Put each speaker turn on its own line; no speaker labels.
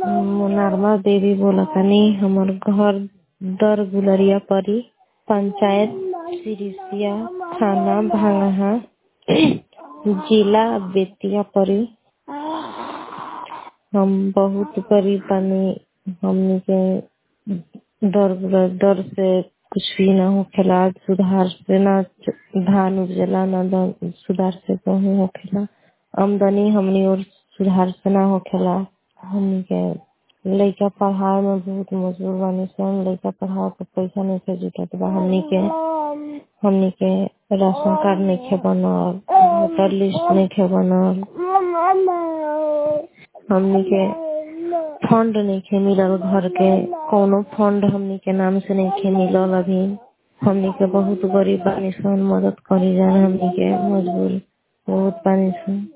नरमा देवी बोलतानी हमर घर दर गुलरिया परी पंचायत सिरिसिया थाना भांगहा जिला बेतिया परी हम बहुत गरीब बानी हमनी के दर दर से कुछ भी ना होखेला सुधार से ना धान उपजेला ना द- सुधार से गेहूं होखेला आमदनी हमनी और सुधार से ना होखेला हमनी के लइका पढ़ाए में बहुत मजबूर बानी सन लइका पढ़ाए के पैसा नइखे जुटत बा हमनी के हमनी के राशन कार्ड नइखे बनल वोटर लिस्ट नइखे बनल हमनी के फंड नइखे मिलल घर के कौनो फंड हमनी के नाम से नइखे मिलल अभी हमनी के बहुत गरीब बानी सन मदद करी जान हमनी के मजबूर बहुत बानी सन